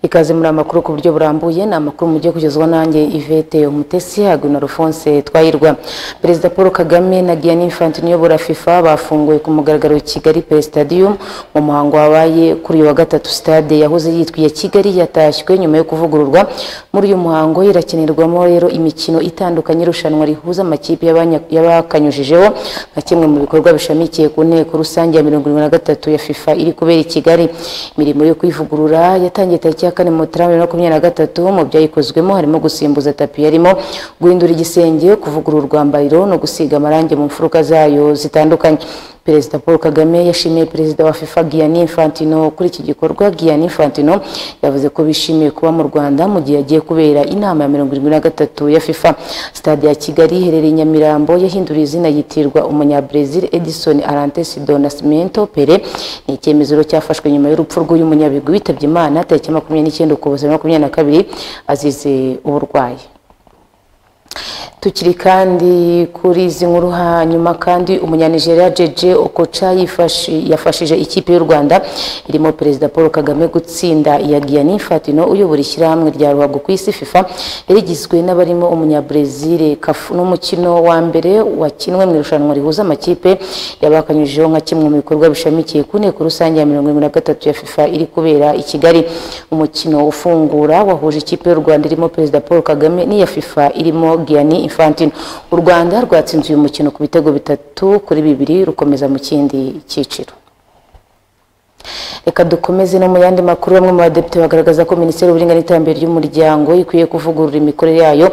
ikaze muri aya makuru ku buryo burambuye ni amakuru mugiye kugezwa nanjye Yvette Umutesi hagwe na Alphonse Twahirwa Perezida Paul Kagame na Gianni Infantino uyobora FIFA bafunguwe ku mugaragaro Kigali Play Stadium mu muhango wabaye kuri uyu wa gatatu stade yahoze yitwiye Kigali yatashywe nyuma yo kuvugururwa muri uyu muhango irakinirwamo rero imikino itandukanye irushanwa rihuza amakipe y'abanya- y'abakanyujijeho nka kimwe mu bikorwa bishamikiye ku nteko rusange ya mirongo irindwi na gatatu ya FIFA iri kubera i Kigali imirimo yo kuyivugurura yatangiye tariki ya kane Mutarama bibiri na makumyabiri na gatatu mu byayikozwemo harimo gusimbuza tapi yarimo guhindura igisenge kuvugurura urwambariro no gusiga amarangi mu mfuruka zayo zitandukanye Perezida Paul Kagame yashimiye Perezida wa FIFA Gianni Infantino kuri iki gikorwa Gianni Infantino yavuze ko bishimiye kuba mu Rwanda mu gihe yagiye kubera inama ya mirongo irindwi na gatatu ya FIFA stade ya Kigali iherereye i Nyamirambo yahinduriye izina yitirwa umunya-Brazil Edison Arantes do Nascimento Pele ni icyemezo rero cyafashwe nyuma y'urupfu rw'uyu munyabigwi witabye Imana tariki ya makumyabiri n'icyenda ukuboza bibiri na makumyabiri na kabiri azize uburwayi tukiri kandi kuri izi nkuru hanyuma kandi umunyanigeriya jeje okoca yifashi- yafashije ikipe y'u rwanda irimo perezida paul kagame gutsinda iya giyani infantino uyobora ishyirahamwe rya ruhago ku isi fifa yari igizwe n'abarimo umunyabrezil kafu n'umukino wa mbere wakinwe mu irushanwa rihuza amakipe yabakanyujijeho nka kimwe mu bikorwa bishamikiye ku nteko rusange ya mirongo irindwi na gatatu ya fifa iri kubera i kigali umukino ufungura wahuje ikipe y'u rwanda irimo perezida paul kagame n'iya fifa irimo gianni infantino u rwanda rwatsinze uyu mukino ku bitego bitatu kuri bibiri rukomeza mu kindi cyiciro reka dukomeze no mu yandi makuru bamwe mu badepite bagaragaza ko minisiteri y'uburinganire n'iterambere ry'umuryango ikwiye kuvugurura imikorere yayo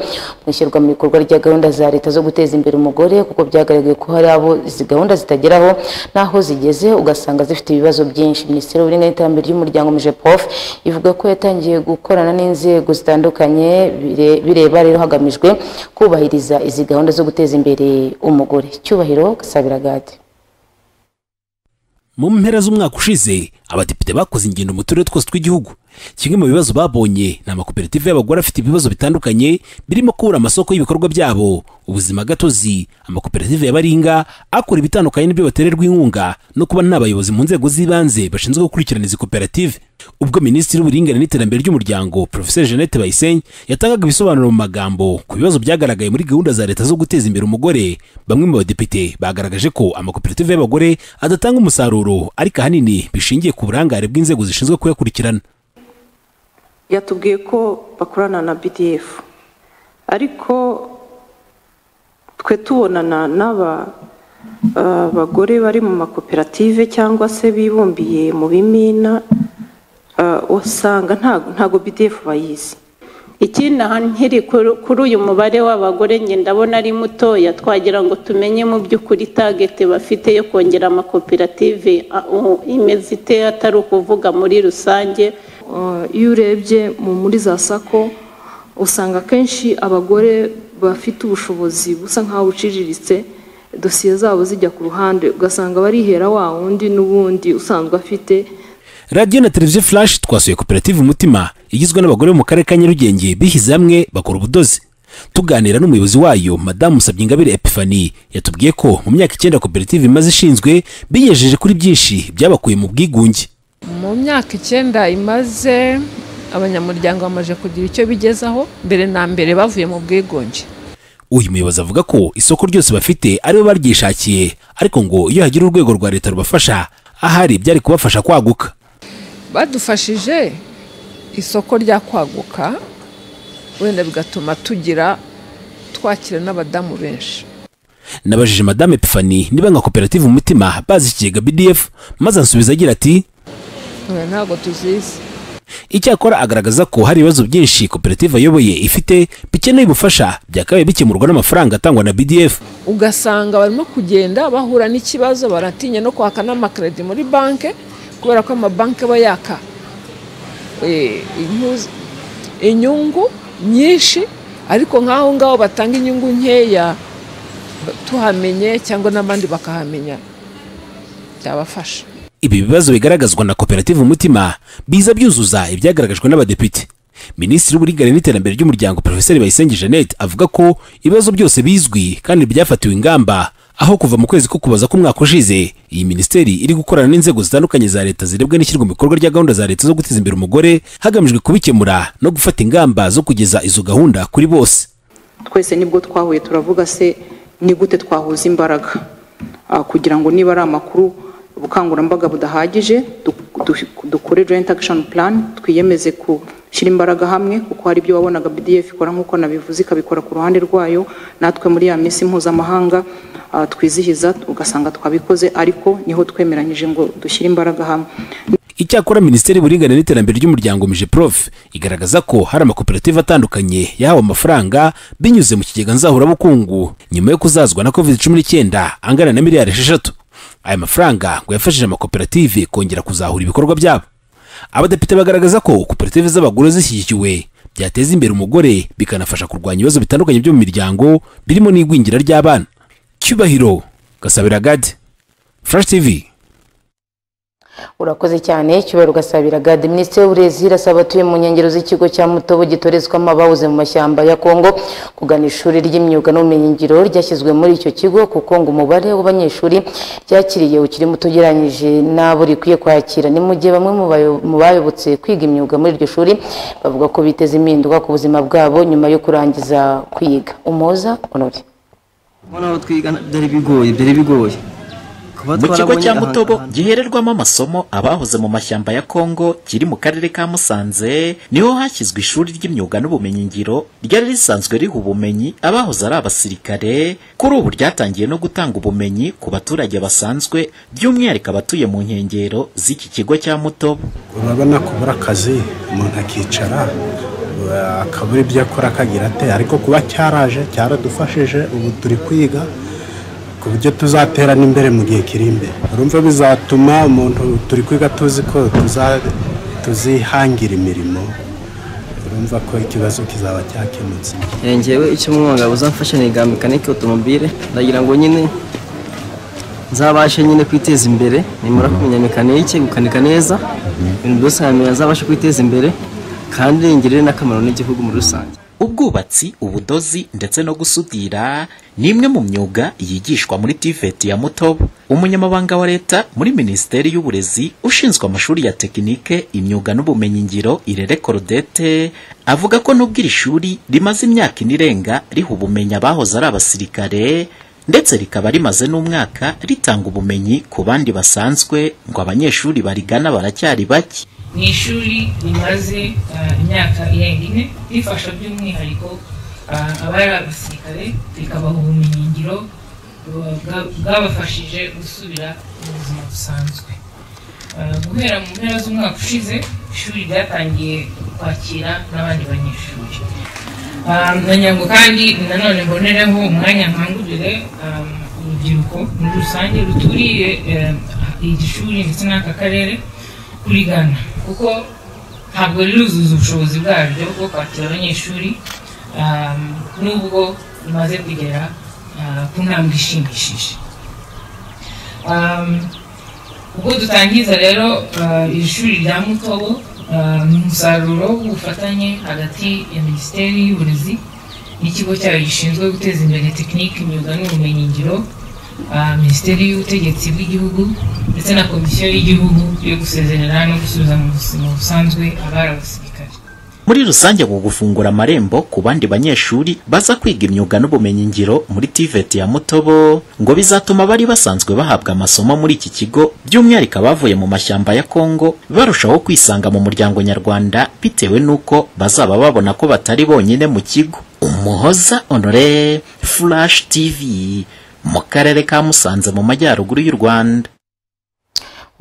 mu ishyirwa mu bikorwa rya gahunda za leta zo guteza imbere umugore kuko byagaragaye ko hari abo izi gahunda zitageraho n'aho zigeze ugasanga zifite ibibazo byinshi minisiteri y'uburinganire n'iterambere ry'umuryango mijepof ivuga ko yatangiye gukorana n'inzego zitandukanye bire- bireba rero hagamijwe kubahiriza izi gahunda zo guteza imbere umugore cyubahiro gasabira gade mu mpera z'umwaka ushize abadepite bakoze ingendo mu turere twose tw'igihugu kimwe mu bibazo babonye ni amakoperative y'abagore afite ibibazo bitandukanye birimo kubura amasoko y'ibikorwa byabo ubuzima gatozi amakoperative ya baringa akora ibitandukanye n'ibyo batererwa inkunga no kuba nta bayobozi mu nzego z'ibanze bashinzwe gukurikirana izi koperative ubwo minisitiri w'uburinganire n'iterambere ry'umuryango professeur jeannette bayisenge yatangaga ibisobanuro mu magambo ku bibazo byagaragaye muri gahunda za leta zo guteza imbere umugore bamwe mu badepite bagaragaje ko amakoperative y'abagore adatanga umusaruro ariko ahanini bishingiye ku burangare bw'inzego zishinzwe kuyakurikirana yatubwiye ko bakorana na bdf ariko twe tubonana n'aba eh, bagore bari mu makoperative cyangwa se bibumbiye mu bimina eh, usanga ntago ntago bdf bayizi ikindi aha nkiri kuri- kuri uyu mubare w'abagore njye ndabona ari mutoya twagira ngo tumenye mu by'ukuri tageti bafite yo kongera amakoperative a- u- imeze ite atari ukuvuga muri rusange Uh, iyo urebye mu- muri za sako usanga akenshi abagore bafite ubushobozi busa nk'aho buciriritse dosiye zabo zijya ku ruhande ugasanga barihera wa wundi n'ubundi usanzwe afite radiyo na televiziyo flash twasuye koperative umutima igizwe n'abagore bo mu karere ka nyarugenge bishyize hamwe bakora ubudozi tuganira n'umuyobozi wayo madamu musabyingabire epifani yatubwiye ko mu myaka icyenda koperative imaze ishinzwe biyejeje kuri byinshi byabakuye mu bwigunge mu myaka icyenda imaze abanyamuryango bamaze kugira icyo bigezaho mbere na mbere bavuye mu bwigunge uyu muyobozi avuga ko isoko ryose bafite aribo baryishakiye ariko ngo iyo hagira urwego rwa leta rubafasha ahari byari kubafasha kwaguka badufashije isoko rya kwaguka wenda bigatuma tugira twakira n'abadamu benshi nabajije madame epifani niba nka koperative umutima bazi ikigega bdf maze ansubiza agira ati Eh, ntabwo tuzizi icyakora agaragaza ko hari ibibazo byinshi koperative ayoboye ifite bikeneye ubufasha byakabaye bikemurwa n'amafaranga atangwa na bdf ugasanga barimo kugenda bahura n'ikibazo baratinya no kwaka n'amakredi muri banki kubera ko amabanki aba yaka eh, inyu- inyungu nyinshi ariko nk'aho ngaho batanga inyungu nkeya tuhamenye cyangwa n'abandi bakahamenya byabafasha ibi bibazo bigaragazwa na koperative umutima biza byuzuza ibyagaragajwe n'abadepite minisitiri w'uburinganire n'iterambere ry'umuryango profeseri bayisenge jeannette avuga ko ibibazo byose bizwi kandi byafatiwe ingamba aho kuva mu kwezi ko kubaza k'umwaka ushize iyi minisiteri iri gukorana n'inzego zitandukanye za leta zirebwa n'ishyirwa mu bikorwa rya gahunda za leta zo guteza imbere umugore hagamijwe kubikemura no gufata ingamba zo kugeza izo gahunda kuri bose twese nibwo twahuye turavuga se ni gute twahuza imbaraga Ah, kugira ngo niba ari amakuru ubukangurambaga budahagije du- du- dukore joint action plan twiyemeze gushyira imbaraga hamwe kuko hari ibyo wabonaga bdf ikora nk'uko nabivuze ikabikora ku ruhande rwayo natwe muri ya minsi mpuzamahanga ah, twizihiza ugasanga twabikoze ariko niho twemeranyije ngo dushyire imbaraga hamwe icyakora minisiteri y'uburinganire n'iterambere ry'umuryango mije prof igaragaza ko hari amakoperative atandukanye yahawe amafaranga binyuze mu kigega nzahurabukungu nyuma yo kuzazwa na covid cumi n'icyenda angana na miliyari esheshatu aya mafaranga ngo yafashije amakoperative kongera kuzahura ibikorwa byabo abadepite bagaragaza ko koperative z'abagore zishyigikiwe byateza imbere umugore bikanafasha kurwanya ibibazo bitandukanye byo mu miryango birimo n'igwingira ry'abana cyubahiro gasabira gade flash tv urakoze cyane cyubahiro gasabira gade minisitiri w'uburezi irasaba atuye mu nkengero z'ikigo cya mutobo gitorezwamo ababuze mu mashyamba ya kongo kugana ishuri ry'imyuga n'ubumenyingiro ryashyizwe muri icyo kigo kuko ngo umubare w'abanyeshuri ryakiriye ukiri muto ugereranyije n'abo rikwiye kwakira ni mu gihe bamwe mu bayo- mu bayobotse kwiga imyuga muri iryo shuri bavuga ko biteze impinduka ku buzima bwabo nyuma yo kurangiza kwiga umuhoza honore kubona aho twiga byari bigoye byari bigoye Kuba mu kigo twarabonye cya aha- mutobo aha- gihererwamo amasomo abahoze mu mashyamba ya kongo kiri mu karere ka musanze niho hashyizwe ishuri ry'imyuga n'ubumenyingiro ryari risanzwe riha ubumenyi abahoze ari abasirikare kuri ubu ryatangiye no gutanga ubumenyi ku baturage basanzwe by'umwihariko abatuye mu nkengero z'iki kigo cya mutobo urabona kubura akazi umuntu akicara uh, akabura ibyo akora akagira ate ariko kuba cyaraje cyaradufashije ubu turi kwiga ku buryo tuzatera n'imbere mu gihe kiri imbere urumva bizatuma umuntu turi kwiga tuzi ko tuza- tuzihangira imirimo urumva ko ikibazo kizaba cyakemutse Eh, njyewe icyo umwunga uzamfasha niga mekanike otomobile ndagira ngo nyine nzabashe nyine kwiteza imbere nimara kumenya mekanike gukanika neza ibintu byose nkamenya nzabashe kwiteza imbere kandi ngirire n'akamaro n'igihugu muri rusange ubwubatsi ubudozi ndetse no gusudira ni imwe mu myuga yigishwa muri tiveti ya mutobo umunyamabanga wa leta muri minisiteri y'uburezi ushinzwe amashuri ya tekinike imyuga n'ubumenyingiro irere korodete avuga ko nubwo iri shuri rimaze imyaka ine irenga riha ubumenyi abahoze ari abasirikare ndetse rikaba rimaze n'umwaka ritanga ubumenyi ku bandi basanzwe ngo abanyeshuri barigana baracyari bake ni ishuri rimaze ah, imyaka irenga ine rifasha by'umwihariko ah, abari abasirikare rikabaha ubumenyingiro bwa- bwa- bwabafashije gusubira mu buzima busanzwe Ah, guhera mu mpera z'umwaka ushize ishuri ryatangiye kwakira n'abandi banyeshuri Ah, ngira ngo kandi nanone mbonereho umwanya nkangurire ah, urubyiruko muri rusange ruturiye eh, iri shuri ndetse n'aka karere kurigana kuko ntabwo riruzuza ubushobozi bwaryo bwo kwakira abanyeshuri ah, nubwo rimaze kugera ah, ku ntambwe ishimishije Ah, ubwo dutangiza rero ah, iri shuri rya mutobo ah, ni umusaruro w'ubufatanye hagati ya minisiteri y'uburezi n'ikigo cyayo gishinzwe guteza imbere tekinike imyuga n'ubumenyingiro ah, minisiteri y'ubutegetsi bw'igihugu ndetse na komisiyo y'igihugu yo gusezerera no gusubiza mu buzima busanzwe abari abasirikare muri rusange mu gufungura amarembo ku bandi banyeshuri baza kwiga imyuga n'ubumenyingiro muri tiveti ya mutobo ngo bizatuma abari basanzwe bahabwa amasomo muri iki kigo by'umwihariko abavuye mu mashyamba ya kongo barushaho kwisanga mu muryango nyarwanda bitewe n'uko bazaba babona ko batari bonyine mu kigo umuhoza honore flash tv mu karere ka musanze mu majyaruguru y'u rwanda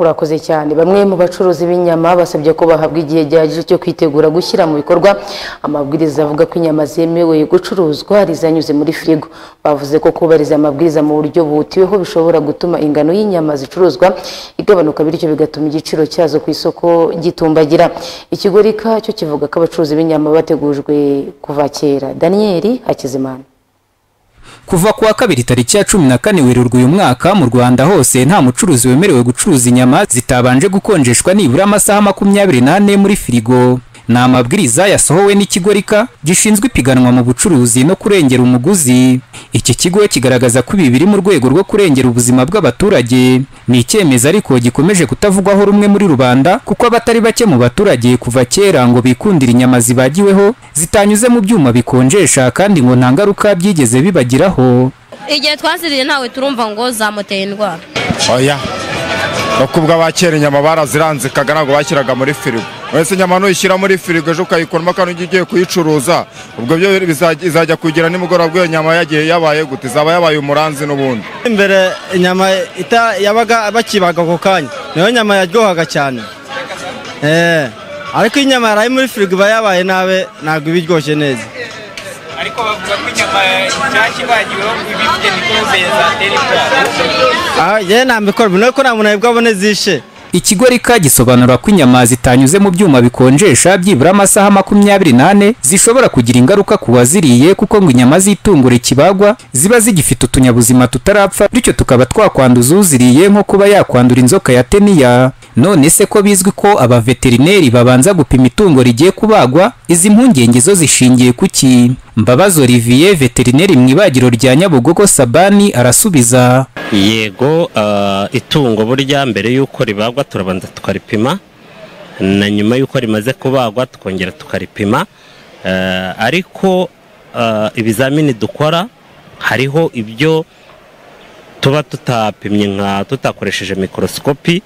urakoze cyane bamwe mu bacuruzi b'inyama basabye ko bahabwa igihe gihagije cyo kwitegura gushyira mu bikorwa amabwiriza avuga ko inyama zemewe gucuruzwa ari izanyuze muri firigo bavuze ko kubahiriza amabwiriza mu buryo butiweho bishobora gutuma ingano y'inyama zicuruzwa igabanuka bityo bigatuma igiciro cyazo ku isoko gitumbagira ikigo rika cyo kivuga ko abacuruzi b'inyama bategujwe kuva kera daniyeli hakizimana kuva kuwa kabiri tariki ya cumi na kane werurwe uyu mwaka mu rwanda hose nta mucuruzi wemerewe gucuruza inyama zitabanje gukonjeshwa nibura amasaha makumyabiri n'ane muri firigo ni amabwiriza yasohowe n'ikigo rika gishinzwe ipiganwa mu bucuruzi no kurengera umuguzi iki kigo kigaragaza ko ibi biri mu rwego rwo kurengera ubuzima bw'abaturage ni icyemezo ariko gikomeje kutavugwaho rumwe muri rubanda kuko abatari bake mu baturage kuva kera ngo bikundire inyama zibagiweho zitanyuze mu byuma bikonjesha kandi ngo nta ngaruka byigeze bibagiraho igihe twaziriye ntawe turumva ngo zamuteye indwara oya kuko ubwo abakera inyama baraziranzikaga ntabwo bashyiraga muri firigo wese inyama nuyishyira muri firigo ejo ukayikuramo kandi ujya ugiye kuyicuruza ubwo byo biza- izajya kugira nimugoroba bw'iyo nyama yagiye yabaye gute izaba yabaye umuranzi n'ubundi imbere inyama ita- yabaga bakibaga ako kanya niyo nyama yaryohaga cyane Eh, ariko iyo inyama yaraye muri firigo iba yabaye nabi ntabwo iba iryoshye neza ariko bavuga ko inyama nshyashya ibagiweho ngo iba ifite mikorobe zatera indwara Ah, yewe ntabikora ni uko nta muntu nabwo abona zishe Ikigo rika gisobanura ko inyama zitanyuze mu byuma bikonjesha byibura amasaha makumyabiri n'ane zishobora kugira ingaruka ku waziriye kuko ngo inyama z'itungo rikibagwa ziba zigifite utunyabuzima tutarapfa bityo tukaba twakwanduza uziriye nko kuba yakwandura inzoka ya teniya none se ko bizwi ko abaveterineri babanza gupima itungo rigiye kubagwa izi mpungenge zo zishingiye ku ki mbabazi olivier veterineri mu ibagiro rya nyabugogo sabani arasubiza yego ah, itungo burya mbere y'uko ribagwa turabanza tukaripima na nyuma y'uko rimaze kubagwa tukongera tukaripima Ah, ariko ah, ibizamini dukora hariho ibyo tuba tutapimye nka tutakoresheje mikorosikopi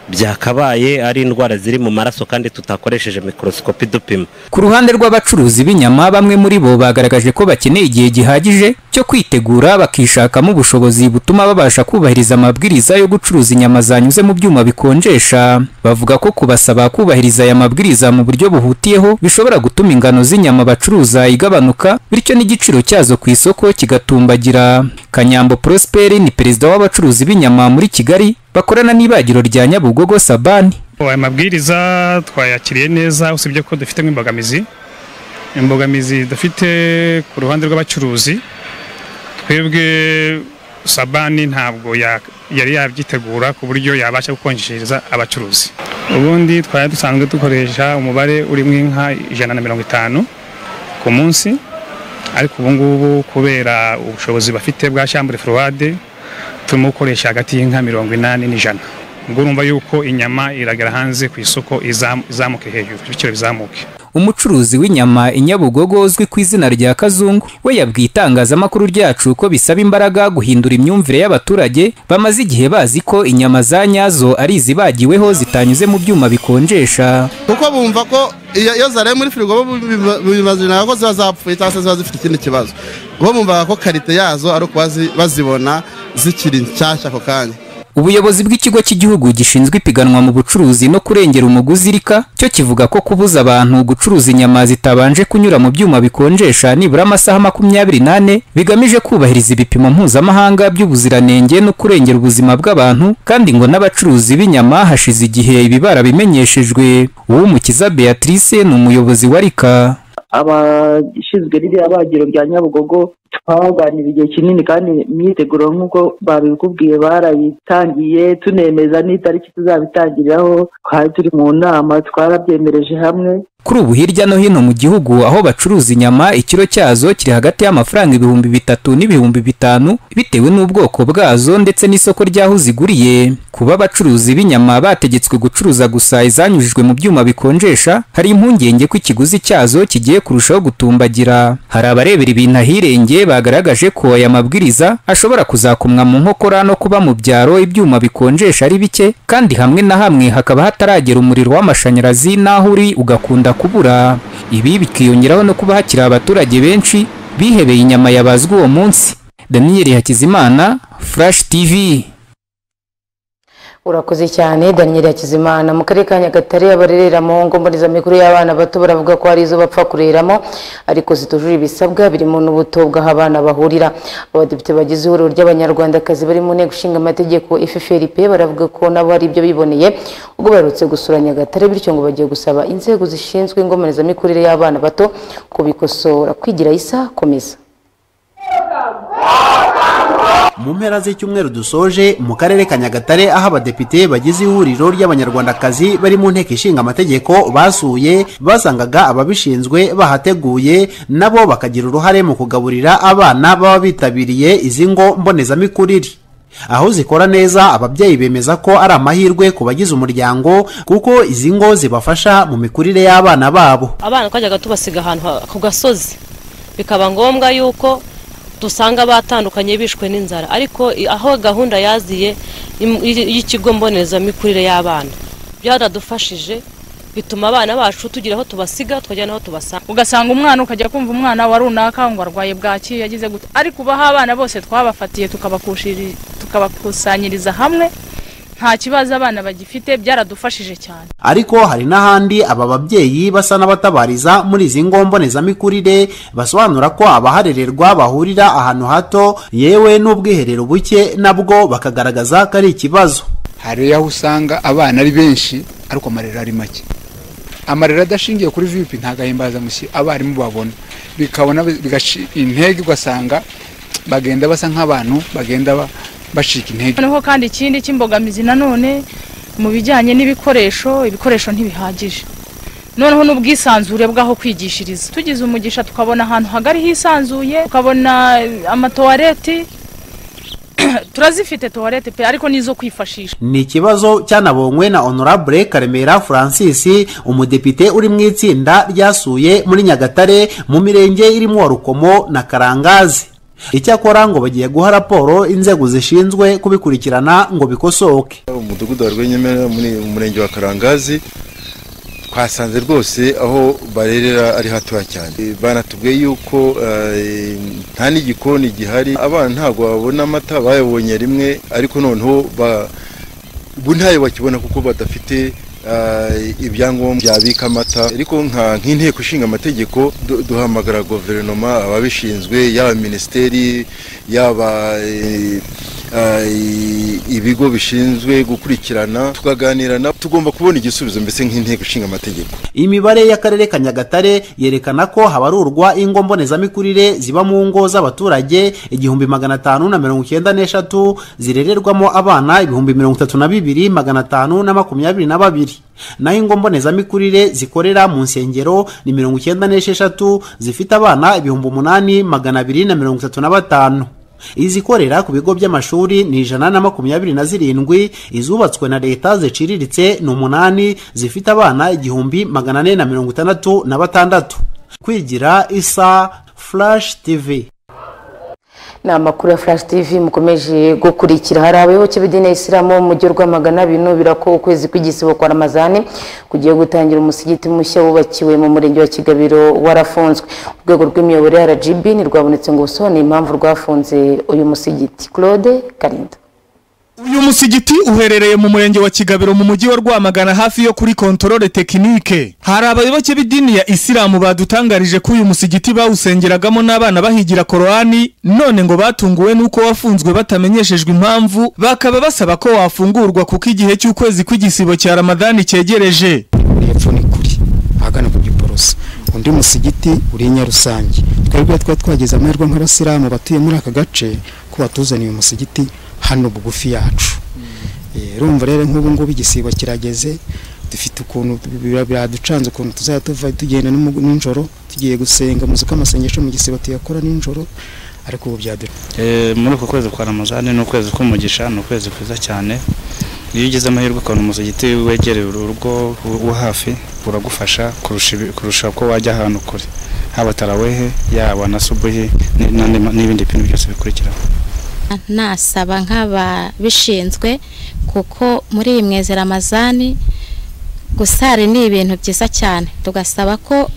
byakabaye ari indwara ziri mu maraso kandi tutakoresheje mikorosikopi dupima Ku ruhande rw'abacuruzi b'inyama bamwe muri bo bagaragaje ko bakeneye igihe gihagije cyo kwitegura bakishakamo ubushobozi butuma babasha kubahiriza amabwiriza yo gucuruza inyama zanyuze mu byuma bikonjesha bavuga ko kubasaba kubahiriza aya mabwiriza mu buryo buhutiyeho bishobora gutuma ingano z'inyama bacuruza igabanuka bityo n'igiciro cyazo ku isoko kigatumbagira kanyambo prosperi ni perezida w'abacuruzi b'inyama muri kigali bakorana n'ibagiro rya nyabugogo sabani aya mabwiriza twayakiriye neza usibye ko dufitemo imbogamizi imbogamizi dufite ku ruhande rw'abacuruzi twebwe sabani ntabwo ya- yari yabyitegura ku buryo yabasha gukonjereza abacuruzi ubundi twari dusanzwe dukoresha umubare urimo inka ijana na mirongo itanu ku munsi ariko ubu ngubu kubera ubushobozi bafite bwa shambure forward turimo gukoresha hagati y'inka mirongo inani n'ijana ubwo urumva yuko inyama iragera hanze ku isoko izam- izamuke hejuru ibiciro bizamuke umucuruzi w'inyama i nyabugogo uzwi ku izina rya kazungu we yabwiye itangazamakuru ryacu ko bisaba imbaraga guhindura imyumvire y'abaturage bamaze igihe bazi ko inyama za nyazo ari izibagiweho zitanyuze mu byuma bikonjesha kuko bumva ko iyo iyo zaraye muri firigo bo biba- bibazanaga ko ziba zapfuye cyangwa se ziba zifite ikindi kibazo bo bumvaga ko karite yazo ari ukuba zi- bazibona zikiri nshyashya ako kanya ubuyobozi bw'ikigo cy'igihugu gishinzwe ipiganwa mu bucuruzi no kurengera umuguzi rika cyo kivuga ko kubuza abantu gucuruza inyama zitabanje kunyura mu byuma bikonjesha nibura amasaha makumyabiri n'ane bigamije kubahiriza ibipimo mpuzamahanga by'ubuziranenge no kurengera ubuzima bw'abantu kandi ngo n'abacuruzi b'inyama hashize igihe ibi barabimenyeshejwe uwumukiza beatrice ni umuyobozi wa rika abashinzwe ririya bagiro rya nyabugogo twaganira igihe kinini kandi imyiteguro nk'uko babikubwiye barayitangiye tunemeza n'itariki tuzabitangiriraho twari turi mu nama twarabyemereje hamwe Kuri ubu hirya no hino mu gihugu aho bacuruza inyama ikiro cyazo kiri hagati y'amafaranga ibihumbi bitatu n'ibihumbi bitanu bitewe n'ubwoko bwazo ndetse n'isoko ry'aho ziguriye kuba abacuruzi b'inyama bategetswe gucuruza gusa izanyujijwe mu byuma bikonjesha hari impungenge ko ikiguzi cyazo kigiye kurushaho gutumbagira hari abarebera ibintu ahirenge bagaragaje ko aya mabwiriza ashobora kuzakomwa mu nkokora no kuba mu byaro ibyuma bikonjesha ari bike kandi hamwe na hamwe hakaba hataragera umuriro w'amashanyarazi n'aho uri ugakunda kubura ibi bikiyongeraho no kuba hakiri abaturage benshi bihebeye inyama yabazwe uwo munsi daniyeli hakizimana furashi tivi urakoze cyane daniel hakizimana mu karere ka nyagatare abarerera mu ngo mbonezamikurire y'abana bato baravuga ko hari izo bapfa kureramo ariko zitujuje ibisabwa birimo n'ubuto bw'aho abana bahurira abadepite bagize ihuriro ry'abanyarwandakazi bari mu nteko ishinga amategeko ffrp baravuga ko nabo hari ibyo biboneye ubwo baherutse gusura nyagatare bityo ngo bagiye gusaba inzego zishinzwe ingomezamikurire y'abana bato kubikosora kwigira isa komeza mu mpera z'icyumweru dusoje mu karere ka nyagatare aho abadepite bagize ihuriro ry'abanyarwandakazi bari mu nteko ishinga amategeko basuye basangaga ababishinzwe bahateguye nabo bakagira uruhare mu kugaburira abana baba bitabiriye izi ngo mbonezamikurire aho zikora neza ababyeyi bemeza ko ari amahirwe ku bagize umuryango kuko izi ngo zibafasha mu mikurire y'abana babo abana twajyaga tubasiga ahantu ha- ku gasozi bikaba ngombwa yuko dusanga batandukanye bishwe n'inzara ariko i- aho gahunda yaziye im- y- y'ikigo mbonezamikurire y'abana byaradufashije bituma abana bacu tugira aho tubasiga tukajya n'aho tubasanga ugasanga umwana ukajya kumva umwana wa runaka ngo arwaye bwaki yagize gute ariko ubu aho abana bose twabafatiye tukabakushiri- tukabakusanyiriza hamwe nta kibazo abana bagifite byaradufashije cyane ariko hari n'ahandi aba babyeyi basa n'abatabariza muri izi ngo mbonezamikurire basobanura ko abaharererwa bahurira ahantu hato yewe n'ubwiherero buke nabwo bakagaragaza ko ari ikibazo hari aho usanga abana ari benshi ariko amarero ari make amarero adashingiye kuri vip ntabwo ahimbazamusyi abarimu babona bikabona bigaci- intege ugasanga bagenda basa nk'abantu bagenda ba- bacika intege noneho kandi ikindi cy'imbogamizi nanone mu bijyanye n'ibikoresho ibikoresho ntibihagije noneho n'ubwisanzure bw'aho kwigishiriza tugize umugisha tukabona ahantu hagari hisanzuye tukabona eh, amatuwareti turazifite tuwarete pe ariko n'izo kwifashisha ni ikibazo cyanabonywe na honorable karemera francis umudepite uri mu itsinda ryasuye muri nyagatare mu mirenge irimo rukomo na karangazi icyakora ngo bagiye guha raporo inzego zishinzwe kubikurikirana ngo bikosoke umudugudu wa rwenyemera muri mu murenge wa karangazi twasanze rwose aho barerera ari hatoya cyane Eh, banatubwiye yuko eh, nta n'igikoni gihari abana ntabwo babona amata bayabonye rimwe ariko noneho ba- ubu ntayo bakibona kuko badafite eh, ibyangombwa byabika amata ariko nka- nk'inteko ishinga amategeko du- duhamagara guverinoma ababishinzwe yaba minisiteri yaba eh, eh, ibigo bishinzwe gukurikirana tukaganira nabo tugomba kubona igisubizo mbese nk'inteko ishinga amategeko imibare y'akarere ka nyagatare yerekana ko habarurwa ingo mbonezamikurire ziba mu ngo z'abaturage igihumbi magana atanu na mirongo icyenda n'eshatu zirererwamo abana ibihumbi mirongo itatu na bibiri magana atanu na makumyabiri na babiri naho ingo mbonezamikurire zikorera mu nsengero ni mirongo icyenda n'esheshatu zifite abana ibihumbi umunani magana abiri na mirongo itatu na batanu izikorera ku bigo by'amashuri ni ijana na makumyabiri na zirindwi izubatswe na leta ziciriritse ni umunani zifite abana igihumbi magana ane na mirongo itandatu na batandatu kwigira isa flash tv ni amakuru ya flash tv mukomeje gukurikira hari abayoboke b'idini ya isilamu mu mujyi wa rwamagana binubira ko ukwezi kw'igisibo kwa ramazani kugiye gutangira umusigiti mushya wubakiwe mu murenge wa kigabiro warafunzwe urwego rw'imiyoborere ya rgb ntirwabonetse ngo busobanure impamvu rwafunze uyu musigiti claude karinda uyu musigiti uherereye mu murenge wa kigabiro mu mujyi wa rwamagana hafi yo kuri kontorore tekinike hari abayoboke b'idini ya isilamu badutangarije ko uyu musigiti bawusengeragamo n'abana bahigira korowani none ngo batunguwe n'uko wafunzwe batamenyeshejwe impamvu bakaba basaba ko wafungurwa kuko igihe cy'ukwezi kw'igisibo cya ramadani cyegereje hepfo ni kuri ahagana ku giporoso undi musigiti uri i nyarusange twebwe twari twagize amahirwe nk'abasilamu batuye muri aka gace ko batuzaniye umusigiti hano bugufi yacu Eh, urumva rero nk'ubu ngubu igisibo kirageze dufite ukuntu biba- biraducanze ukuntu tuzajya tuva tugenda nimu- nijoro tugiye gusenga muzi ko amasengesho mu gisibo tuyakora nijoro ariko ubu byadura Eh, muri uku kwezi kwa ramazani ni ukwezi k'umugisha ni ukwezi kwiza cyane iyo ugize amahirwe ukabona umuzigiti wegereye urugo wo hafi uragufasha kurusha ibi- kurusha ko wajya ahantu kure haba tarawehe yaba na subuhi ni- n'andi ma- n'ibindi bintu byose bikurikiraho nasaba nk'ababishinzwe kuko muri iyi mwezi ramazani gusari ni ibintu byiza cyane tugasaba ko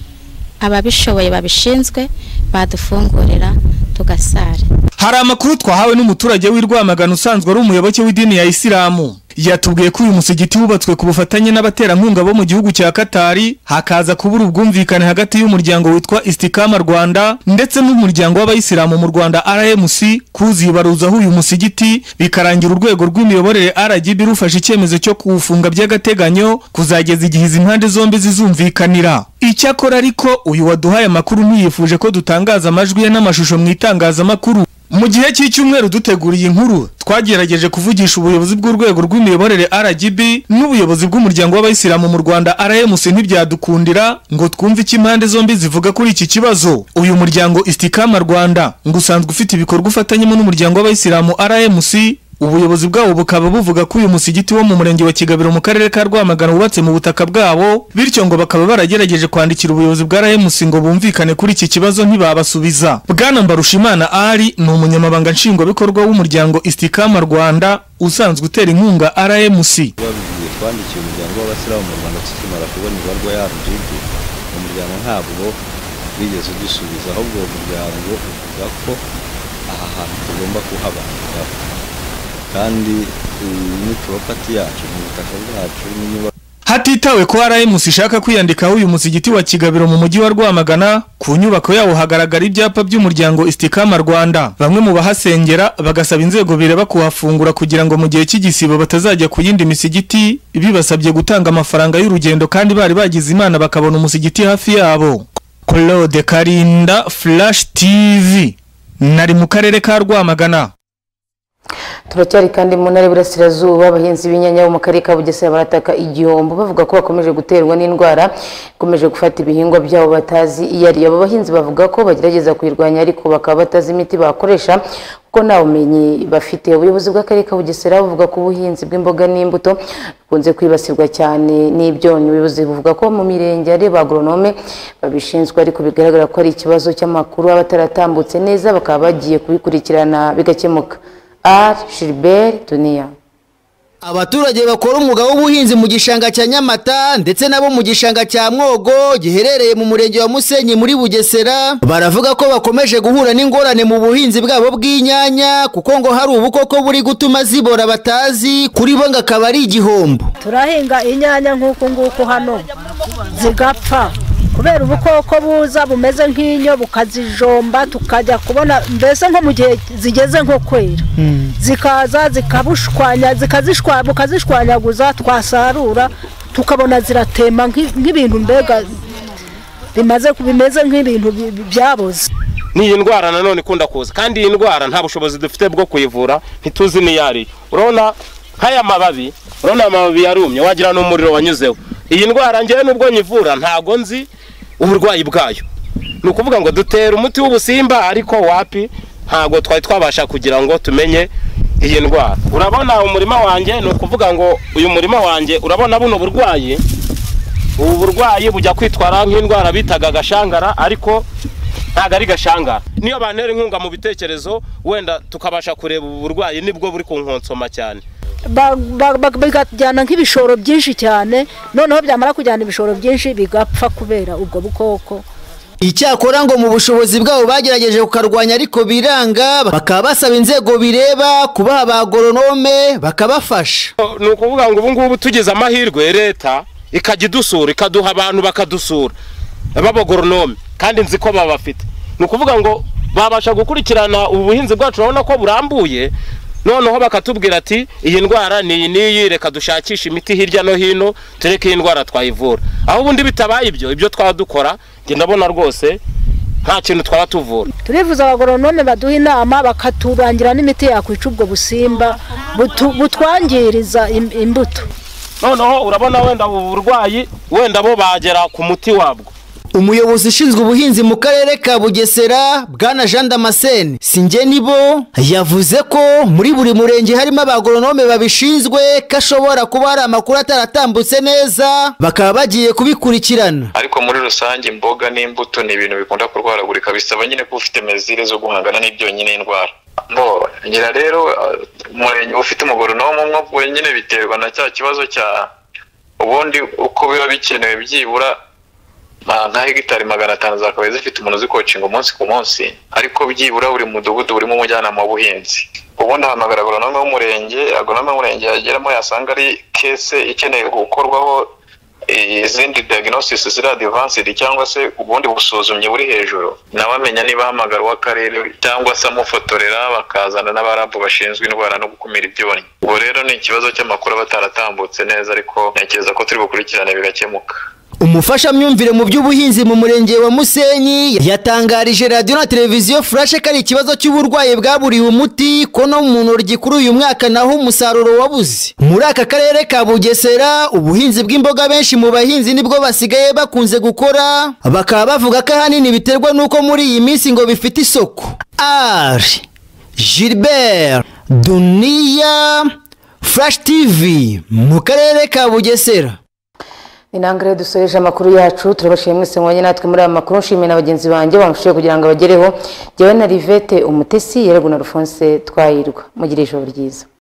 ababishoboye babishinzwe badufungurira tugasari hari amakuru twahawe n'umuturage w'i rwamagana usanzwe ari umuyoboke w'idini ya isilamu yatubwiye ko uyu musigiti wubatswe ku bufatanye n'abaterankunga bo mu gihugu cya katari hakaza kubura ubwumvikane hagati y'umuryango witwa isitikama rwanda ndetse n'umuryango w'abayisilamu mu rwanda rmc kuzi baruzaho uyu musigiti bikarangira urwego rw'imiyoborere rgb rufashe icyemezo cyo kuwufunga by'agateganyo kuzageza igihe izi mpande zombi zizumvikanira icyakora ariko uyu waduhaye amakuru ntiyifuje ko dutangaza amajwi ye n'amashusho mu itangazamakuru mu gihe cy'icyumweru duteguriye inkuru twagerageje kuvugisha ubuyobozi bw'urwego rw'imiyoborere RGB n'ubuyobozi bw'umuryango w'abayisilamu mu Rwanda RMC ntibyadukundira ngo twumve icyo impande zombi zivuga kuri iki kibazo uyu muryango Istikama Rwanda ngo usanzwe ufite ibikorwa ufatanyemo n'umuryango w'abayisilamu RMC ubuyobozi bwabo bukaba buvuga ko uyu musigiti wo mu murenge wa kigabiro mu karere ka rwamagana wubatse mu butaka bwabo bityo ngo bakaba baragerageje kwandikira ubuyobozi bwa rmc ngo bumvikane kuri iki kibazo ntibabasubiza bwana mbarushimana ari ni umunyamabanga nshingwabikorwa w'umuryango istikama rwanda usanzwe utera inkunga rmc babigiye twandikiye umuryango w'abasiramu mu rwanda tukimara kubona ibarwa ya rgb umuryango ntabwo wigeze udusubiza ahubwo uwo muryango uvuga ko aha hantu tugomba kuhabandikaho kandi mm, ni poropati yacu ni ubutaka bwacu n'inyubako hatitawe ko rmc ishaka kwiyandikaho uyu musigiti wa kigabiro mu mujyi wa rwamagana ku nyubako yawo hagaragara ibyapa by'umuryango istikama rwanda bamwe mu bahasengera bagasaba inzego bireba kuhafungura kugira ngo mu gihe cy'igisibo batazajya ku yindi misigiti bibasabye gutanga amafaranga y'urugendo kandi bari bagize imana bakabona umusigiti hafi yabo claude karinda flash tv nari mu karere ka rwamagana turacyari kandi mu ntara y'uburasirazuba abahinzi b'inyanya bo mu karere ka bugesera barataka igihombo bavuga ko bakomeje guterwa n'indwara ikomeje gufata ibihingwa byabo batazi iyo ari yo aba bahinzi bavuga ko bagerageza kuyirwanya ariko bakaba batazi imiti bakoresha kuko nta bumenyi bafite ubuyobozi bw'akarere ka bugesera buvuga ko ubuhinzi bw'imboga n'imbuto bukunze kwibasirwa cyane n'ibyonnyi ubuyobozi buvuga ko mu mirenge ari ba agoronome babishinzwe ariko bigaragara ko ari ikibazo cy'amakuru aba ataratambutse neza bakaba bagiye kubikurikirana bigakemuka ari shiriberi duniya Abaturage bakora umwuga w'ubuhinzi mu gishanga cya Nyamata ndetse nabo mu gishanga cya Mwogo giherereye mu murenge wa Musenyi muri Bugesera baravuga ko bakomeje guhura n'ingorane mu buhinzi bwabo bw'inyanya kuko ngo hari ubukoko buri gutuma zibora batazi kuri bo ngo akaba ari igihombo turahinga inyanya nk'uku nguku hano zigapfa kubera ubukoko buza bumeze nk'inyo bukazijomba tukajya kubona mbese nko mu gihe zigeze nko kwera zikaza zikabushwanya zikazishwa bukazishwanyaguza twasarura tukabona ziratema nk'i- nk'ibintu mbega bimaze bimeze nk'ibintu bi- bi- byaboze ni iyi ndwara nanone ikunda kuza kandi iyi ndwara nta bushobozi dufite bwo kuyivura ntituzi n'iyo ari yo urabona nk'aya mababi urabona aya mababi yarumye wagira n'umuriro wanyuzeho iyi ndwara ngewe n'ubwo nyivura ntago nzi uburwayi bwayo ni ukuvuga ngo dutera umuti w'ubusimba ariko wapi ntago twari twabasha kugira ngo tumenye iyi ndwara urabona umurima wanjye ni ukuvuga ngo uyu murima wanjye urabona buno burwayi ubu burwayi bujya kwitwara nk'indwara bitaga agashangara ariko ntabwo ari gashangara niyo bantera inkunga mu bitekerezo wenda tukabasha kureba ubu burwayi nibwo buri kunkonsoma cyane Ba- ba- ba- bikajyana nk'ibishoro byinshi cyane noneho byamara kujyana ibishoro byinshi bigapfa kubera ubwo bukoko Icyakora ngo mu bushobozi bwabo bagerageje kukarwanya ariko biranga bakaba basaba inzego bireba kubaha ba agoronome bakabafasha ni ukuvuga ngo ubu ngubu tugize amahirwe leta ikajya idusura ikaduha abantu bakadusura b'abagoronome kandi nzi ko babafite ni ukuvuga ngo babasha gukurikirana ubu buhinzi bwacu urabona ko burambuye noneho bakatubwira ati iyi ndwara ni iyi n'iyi reka dushakishe imiti hirya no hino tureke iyi ndwara twayivura aho ubundi bitabaye ibyo ibyo twaba dukora njye ndabona rwose nta kintu twaba tuvura turifuza abagoronome baduha inama bakaturangira n'imiti yakwica ubwo busimba butu- butwangiriza im- imbuto noneho urabona wenda ubu burwayi wenda bo bagera ku muti wabwo umuyobozi ushinzwe ubuhinzi mu karere ka bugesera bwana jean damascene singenibo yavuze ko muri buri murenge harimo abagoronome babishinzwe ko ashobora kuba hari amakuru ataratambutse neza bakaba bagiye kubikurikirana ariko muri rusange imboga n'imbuto ni ibintu bikunda kurwaragurika bisaba nyine kuba ufite mezire zo guhangana n'ibyonyi n'indwara bo ngira rero eh, umurenge ufite umugoronome umwe wenyine biterwa na cya kibazo cya ubundi uko biba bikenewe byibura ma- nka hegitari magana atanu zakabaye zifite umuntu uzikocinga umunsi ku munsi ariko byibura buri mudugudu burimo umujyanama w'ubuhinzi ubundi ahamagara agoronome w'umurenge agoronome w'umurenge yageramo yasanga ari kese ikeneye gukorwaho izindi diagnosis ziri advanced cyangwa se ubundi busuzumyi buri hejuru nawe amenya niba ahamagara uw'akarere cyangwa se amufotorera bakazana n'abarabu bashinzwe indwara no gukumira ibyonnyi ubwo rero ni ikibazo cy'amakuru aba ataratambutse neza ariko ntekereza ko turi bukurikirane bigakemuka umufashamyumvire mu by'ubuhinzi mu murenge wa musenyi yatangarije radiyo na televiziyo furashe ko ari ikibazo cy'uburwayi bwaburiwe umuti ko no mu ntoryi kuri uyu mwaka naho umusaruro wabuze muri aka karere ka bugesera ubuhinzi bw'imboga benshi mu bahinzi nibwo basigaye bakunze gukora bakaba bavuga ko ahanini biterwa n'uko muri iyi minsi ngo bifite isoko ari gilbert duniya furashi tivi mu karere ka bugesera inangire dusoreje amakuru yacu turabashije mwese mwanya natwe muri aya makuru nshimiye na bagenzi banjye bamufashije kugira ngo abagereho jyewe na rivete umutesi yerewe na rufonse twayirwa mugire ijoro ryiza